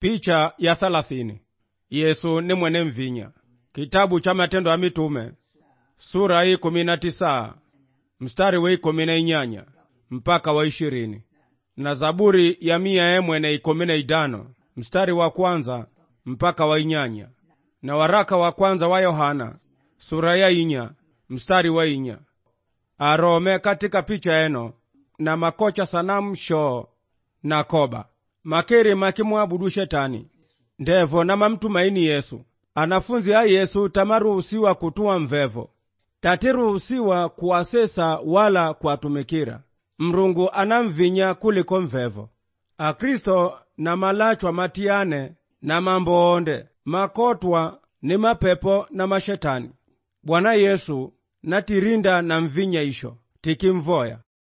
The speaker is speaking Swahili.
Picha ya thalathini. Yesu ni mwene mvinya. Kitabu cha Matendo ya Mitume sura hii kumi na tisa mstari wa ikumi na inyanya mpaka wa ishirini na Zaburi ya mia emwene ikumi na idano mstari wa kwanza mpaka wa inyanya na waraka wa kwanza wa Yohana sura ya inya mstari wa inya arome katika picha eno na makocha sanamu shoo na koba makeri makimwabudu shetani ndevo na mamtumaini Yesu anafunzi a Yesu tamaruhusiwa kutua mvevo tatiruhusiwa kuwasesa wala kuwatumikira mrungu anamvinya kuliko mvevo akristo na malachwa matiyane na mambo onde makotwa ni mapepo na mashetani bwana yesu natirinda na mvinya isho tikimvoya